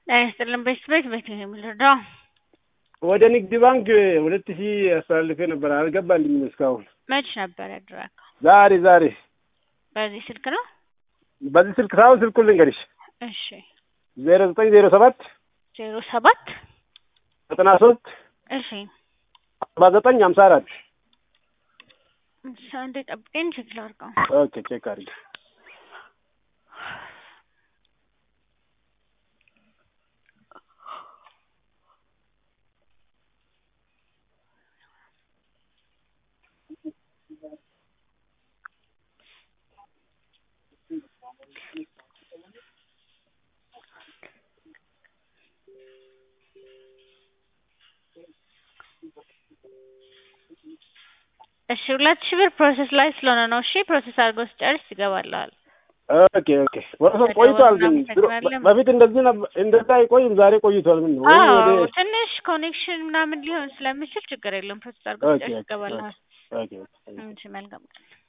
ጤና ይስጥልን ቤተሰቦች ቤት ነው የምንረዳው። ወደ ንግድ ባንክ ሁለት ሺህ አስተላልፌ ነበር አልገባልኝም እስካሁን። መች ነበር ያደረገው? ዛሬ ዛሬ በዚህ ስልክ ነው? በዚህ ስልክ ሳይሆን ስልኩን ልንገርሽ እሺ ዜሮ ዘጠኝ ዜሮ ሰባት ዜሮ ሰባት ዘጠና ሶስት እሺ አርባ ዘጠኝ ሀምሳ አራት እሺ፣ አንዴ ጠብቀኝ ቼክ ላድርገው። ኦኬ ቼክ አድርጊ። እሺ ሁለት ሺህ ብር ፕሮሰስ ላይ ስለሆነ ነው። እሺ ፕሮሰስ አድርጎ ሲጨርስ ይገባልሃል። ኦኬ ኦኬ ወረሰብ ቆይቷል፣ ግን ድሮ- በፊት እንደዚህ ነበር እንደዛ አይቆይም። ዛሬ ቆይቷል። ምን ነው ወይ አዎ ወደ ትንሽ ኮኔክሽን ምናምን ሊሆን ስለሚችል ችግር የለም። ፕሮሰስ አድርጎ ኦኬ ሲጨርስ ኦኬ ይገባልሃል። ኦኬ ኦኬ እሺ መልካም ቀን።